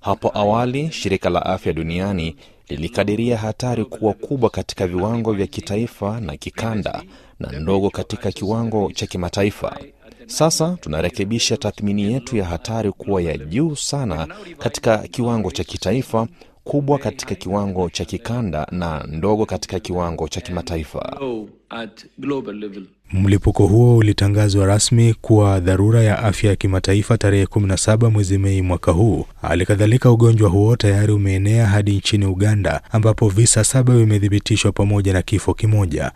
Hapo awali shirika la afya duniani lilikadiria hatari kuwa kubwa katika viwango vya kitaifa na kikanda na ndogo katika kiwango cha kimataifa. Sasa tunarekebisha tathmini yetu ya hatari kuwa ya juu sana katika kiwango cha kitaifa, kubwa katika kiwango cha kikanda na ndogo katika kiwango cha kimataifa. low at global level. Mlipuko huo ulitangazwa rasmi kuwa dharura ya afya ya kimataifa tarehe 17 mwezi Mei mwaka huu. Hali kadhalika, ugonjwa huo tayari umeenea hadi nchini Uganda ambapo visa saba vimethibitishwa pamoja na kifo kimoja.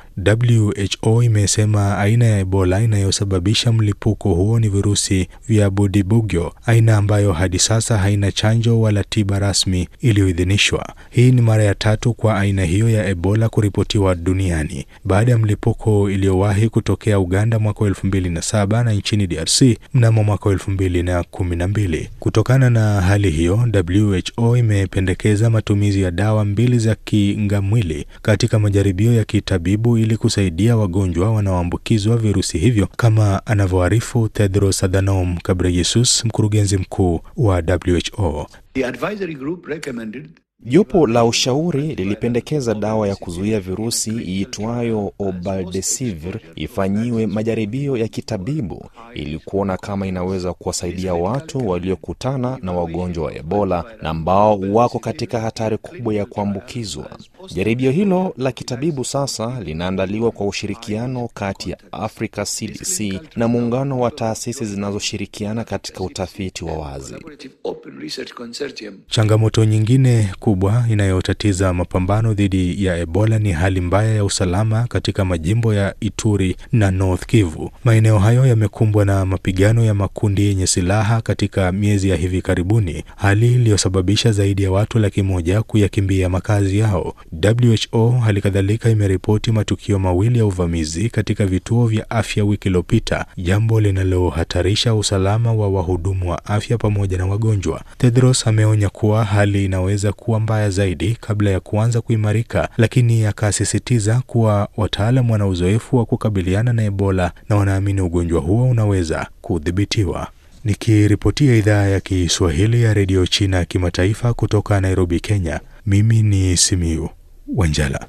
WHO imesema aina ya Ebola inayosababisha mlipuko huo ni virusi vya Budibugyo, aina ambayo hadi sasa haina chanjo wala tiba rasmi iliyoidhinishwa. Hii ni mara ya tatu kwa aina hiyo ya Ebola kuripotiwa duniani baada ya mlipuko iliyowahi kutokea Uganda mwaka wa elfu mbili na saba na nchini DRC mnamo mwaka wa elfu mbili na kumi na mbili. Kutokana na hali hiyo, WHO imependekeza matumizi ya dawa mbili za kingamwili katika majaribio ya kitabibu ili kusaidia wagonjwa wanaoambukizwa virusi hivyo, kama anavyoarifu Tedros Adhanom Ghebreyesus, mkurugenzi mkuu wa WHO. The advisory group recommended Jopo la ushauri lilipendekeza dawa ya kuzuia virusi iitwayo Obaldesivir ifanyiwe majaribio ya kitabibu ili kuona kama inaweza kuwasaidia watu waliokutana na wagonjwa wa Ebola na ambao wako katika hatari kubwa ya kuambukizwa. Jaribio hilo la kitabibu sasa linaandaliwa kwa ushirikiano kati ya Africa CDC na muungano wa taasisi zinazoshirikiana katika utafiti wa wazi. collaborative open research consortium Changamoto nyingine kubwa inayotatiza mapambano dhidi ya Ebola ni hali mbaya ya usalama katika majimbo ya Ituri na North Kivu. Maeneo hayo yamekumbwa na mapigano ya makundi yenye silaha katika miezi ya hivi karibuni, hali iliyosababisha zaidi ya watu laki moja kuyakimbia makazi yao. WHO hali kadhalika imeripoti matukio mawili ya uvamizi katika vituo vya afya wiki iliyopita, jambo linalohatarisha usalama wa wahudumu wa afya pamoja na wagonjwa. Tedros ameonya kuwa hali inaweza kuwa mbaya zaidi kabla ya kuanza kuimarika, lakini akasisitiza kuwa wataalam wana uzoefu wa kukabiliana na Ebola na wanaamini ugonjwa huo unaweza kudhibitiwa. Nikiripotia idhaa ya Kiswahili ya redio China ya kimataifa kutoka Nairobi, Kenya, mimi ni Simiu Wanjala.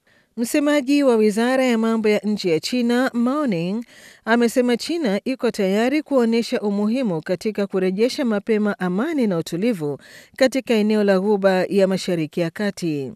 Msemaji wa wizara ya mambo ya nje ya China Mao Ning amesema China iko tayari kuonyesha umuhimu katika kurejesha mapema amani na utulivu katika eneo la Ghuba ya Mashariki ya Kati.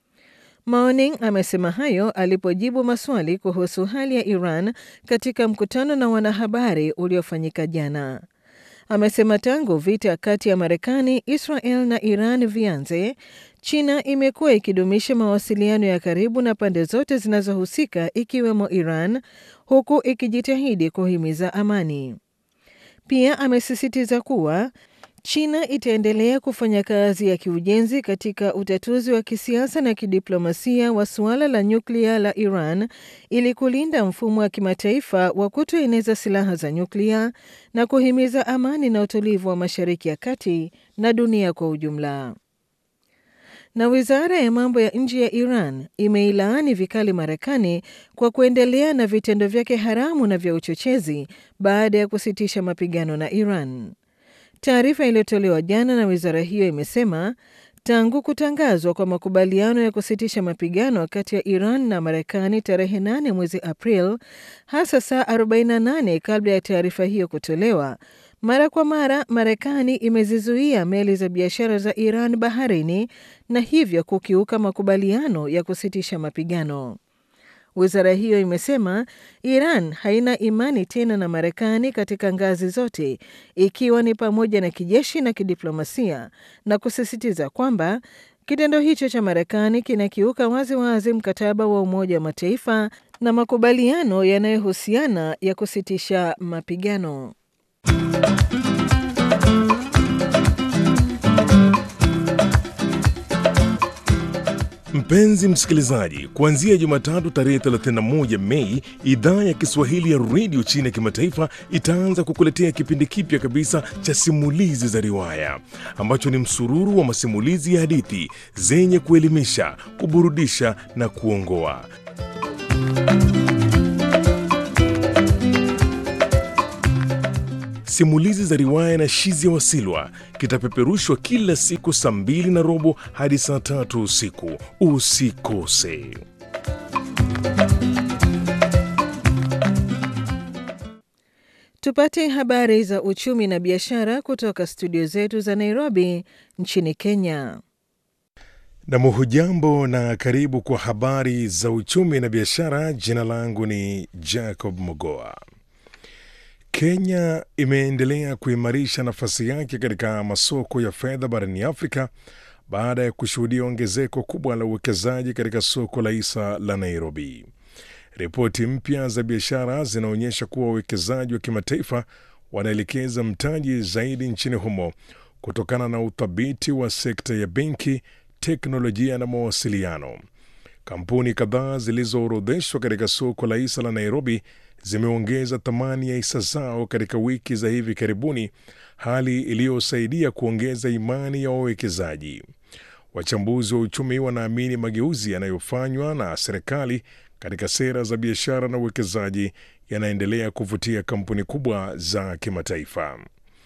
Mao Ning amesema hayo alipojibu maswali kuhusu hali ya Iran katika mkutano na wanahabari uliofanyika jana. Amesema tangu vita kati ya Marekani, Israel na Iran vianze, China imekuwa ikidumisha mawasiliano ya karibu na pande zote zinazohusika ikiwemo Iran, huku ikijitahidi kuhimiza amani. Pia amesisitiza kuwa China itaendelea kufanya kazi ya kiujenzi katika utatuzi wa kisiasa na kidiplomasia wa suala la nyuklia la Iran ili kulinda mfumo wa kimataifa wa kutoeneza silaha za nyuklia na kuhimiza amani na utulivu wa Mashariki ya Kati na dunia kwa ujumla. Na wizara ya mambo ya nje ya Iran imeilaani vikali Marekani kwa kuendelea na vitendo vyake haramu na vya uchochezi baada ya kusitisha mapigano na Iran. Taarifa iliyotolewa jana na wizara hiyo imesema tangu kutangazwa kwa makubaliano ya kusitisha mapigano kati ya Iran na Marekani tarehe 8 mwezi April, hasa saa 48 kabla ya taarifa hiyo kutolewa, mara kwa mara Marekani imezizuia meli za biashara za Iran baharini na hivyo kukiuka makubaliano ya kusitisha mapigano. Wizara hiyo imesema Iran haina imani tena na Marekani katika ngazi zote, ikiwa ni pamoja na kijeshi na kidiplomasia, na kusisitiza kwamba kitendo hicho cha Marekani kinakiuka waziwazi mkataba wa Umoja wa Mataifa na makubaliano yanayohusiana ya kusitisha mapigano. Mpenzi msikilizaji, kuanzia Jumatatu tarehe 31 Mei, idhaa ya Kiswahili ya redio China ya kimataifa itaanza kukuletea kipindi kipya kabisa cha simulizi za riwaya ambacho ni msururu wa masimulizi ya hadithi zenye kuelimisha, kuburudisha na kuongoa. Simulizi za Riwaya na Shizia Wasilwa kitapeperushwa kila siku saa mbili na robo hadi saa tatu usiku. Usikose. Tupate habari za uchumi na biashara kutoka studio zetu za Nairobi nchini Kenya. Nam, hujambo na karibu kwa habari za uchumi na biashara. Jina langu ni Jacob Mogoa. Kenya imeendelea kuimarisha nafasi yake katika masoko ya fedha barani Afrika baada ya kushuhudia ongezeko kubwa la uwekezaji katika soko la hisa la Nairobi. Ripoti mpya za biashara zinaonyesha kuwa wawekezaji wa kimataifa wanaelekeza mtaji zaidi nchini humo kutokana na uthabiti wa sekta ya benki, teknolojia na mawasiliano. Kampuni kadhaa zilizoorodheshwa katika soko la hisa la Nairobi zimeongeza thamani ya hisa zao katika wiki za hivi karibuni, hali iliyosaidia kuongeza imani ya wawekezaji. Wachambuzi wa uchumi wanaamini mageuzi yanayofanywa na serikali katika sera za biashara na uwekezaji yanaendelea kuvutia kampuni kubwa za kimataifa.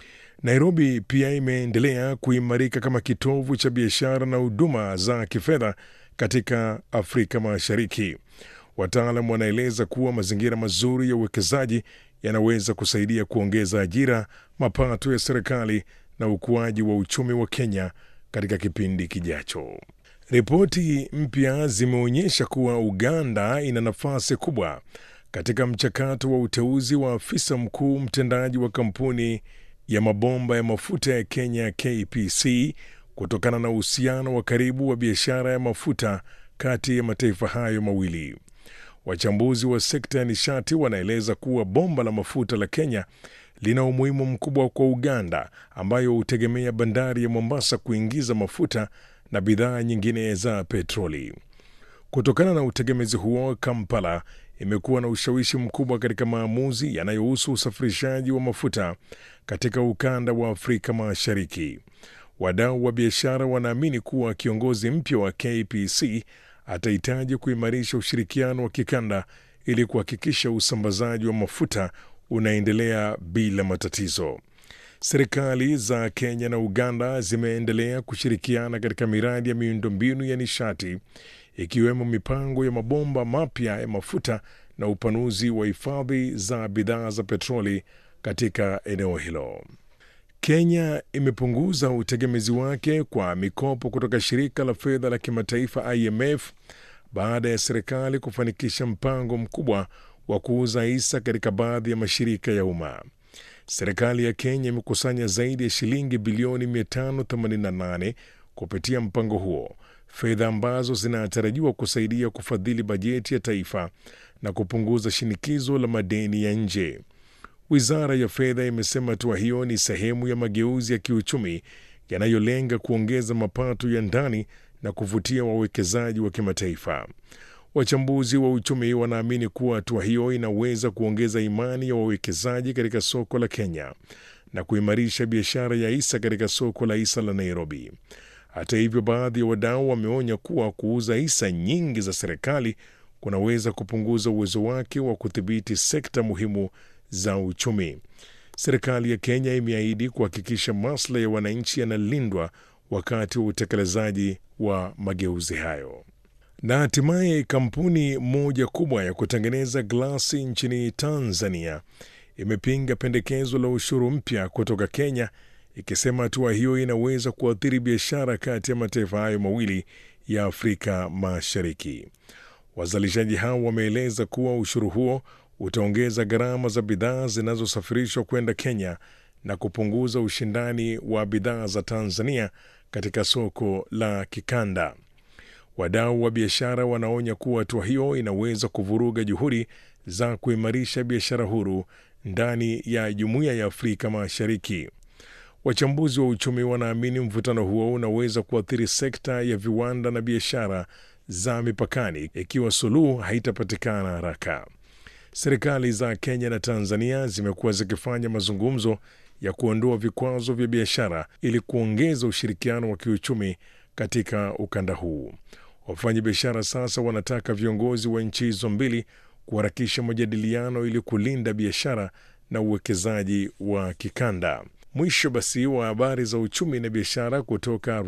Nairobi pia imeendelea kuimarika kama kitovu cha biashara na huduma za kifedha katika Afrika Mashariki. Wataalam wanaeleza kuwa mazingira mazuri ya uwekezaji yanaweza kusaidia kuongeza ajira, mapato ya serikali na ukuaji wa uchumi wa Kenya katika kipindi kijacho. Ripoti mpya zimeonyesha kuwa Uganda ina nafasi kubwa katika mchakato wa uteuzi wa afisa mkuu mtendaji wa kampuni ya mabomba ya mafuta ya Kenya KPC kutokana na uhusiano wa karibu wa biashara ya mafuta kati ya mataifa hayo mawili. Wachambuzi wa sekta ya nishati wanaeleza kuwa bomba la mafuta la Kenya lina umuhimu mkubwa kwa Uganda ambayo hutegemea bandari ya Mombasa kuingiza mafuta na bidhaa nyingine za petroli. Kutokana na utegemezi huo, Kampala imekuwa na ushawishi mkubwa katika maamuzi yanayohusu usafirishaji wa mafuta katika ukanda wa Afrika Mashariki. Wadau wa biashara wanaamini kuwa kiongozi mpya wa KPC atahitaji kuimarisha ushirikiano wa kikanda ili kuhakikisha usambazaji wa mafuta unaendelea bila matatizo. Serikali za Kenya na Uganda zimeendelea kushirikiana katika miradi ya miundombinu ya nishati ikiwemo mipango ya mabomba mapya ya mafuta na upanuzi wa hifadhi za bidhaa za petroli katika eneo hilo. Kenya imepunguza utegemezi wake kwa mikopo kutoka shirika la fedha la kimataifa IMF baada ya serikali kufanikisha mpango mkubwa wa kuuza hisa katika baadhi ya mashirika ya umma. Serikali ya Kenya imekusanya zaidi ya shilingi bilioni 588 kupitia mpango huo, fedha ambazo zinatarajiwa kusaidia kufadhili bajeti ya taifa na kupunguza shinikizo la madeni ya nje. Wizara ya fedha imesema hatua hiyo ni sehemu ya mageuzi ya kiuchumi yanayolenga kuongeza mapato ya ndani na kuvutia wawekezaji wa kimataifa. Wachambuzi wa uchumi wanaamini kuwa hatua hiyo inaweza kuongeza imani ya wawekezaji katika soko la Kenya na kuimarisha biashara ya hisa katika soko la hisa la Nairobi. Hata hivyo, baadhi ya wadau wameonya kuwa kuuza hisa nyingi za serikali kunaweza kupunguza uwezo wake wa kudhibiti sekta muhimu za uchumi. Serikali ya Kenya imeahidi kuhakikisha maslahi ya wananchi yanalindwa wakati wa utekelezaji wa mageuzi hayo. Na hatimaye kampuni moja kubwa ya kutengeneza glasi nchini Tanzania imepinga pendekezo la ushuru mpya kutoka Kenya, ikisema hatua hiyo inaweza kuathiri biashara kati ya mataifa hayo mawili ya Afrika Mashariki. Wazalishaji hao wameeleza kuwa ushuru huo utaongeza gharama za bidhaa zinazosafirishwa kwenda Kenya na kupunguza ushindani wa bidhaa za Tanzania katika soko la kikanda. Wadau wa biashara wanaonya kuwa hatua hiyo inaweza kuvuruga juhudi za kuimarisha biashara huru ndani ya jumuiya ya Afrika Mashariki. Wachambuzi wa uchumi wanaamini mvutano huo unaweza kuathiri sekta ya viwanda na biashara za mipakani ikiwa suluhu haitapatikana haraka. Serikali za Kenya na Tanzania zimekuwa zikifanya mazungumzo ya kuondoa vikwazo vya biashara ili kuongeza ushirikiano wa kiuchumi katika ukanda huu. Wafanyabiashara sasa wanataka viongozi wa nchi hizo mbili kuharakisha majadiliano ili kulinda biashara na uwekezaji wa kikanda. Mwisho basi wa habari za uchumi na biashara kutoka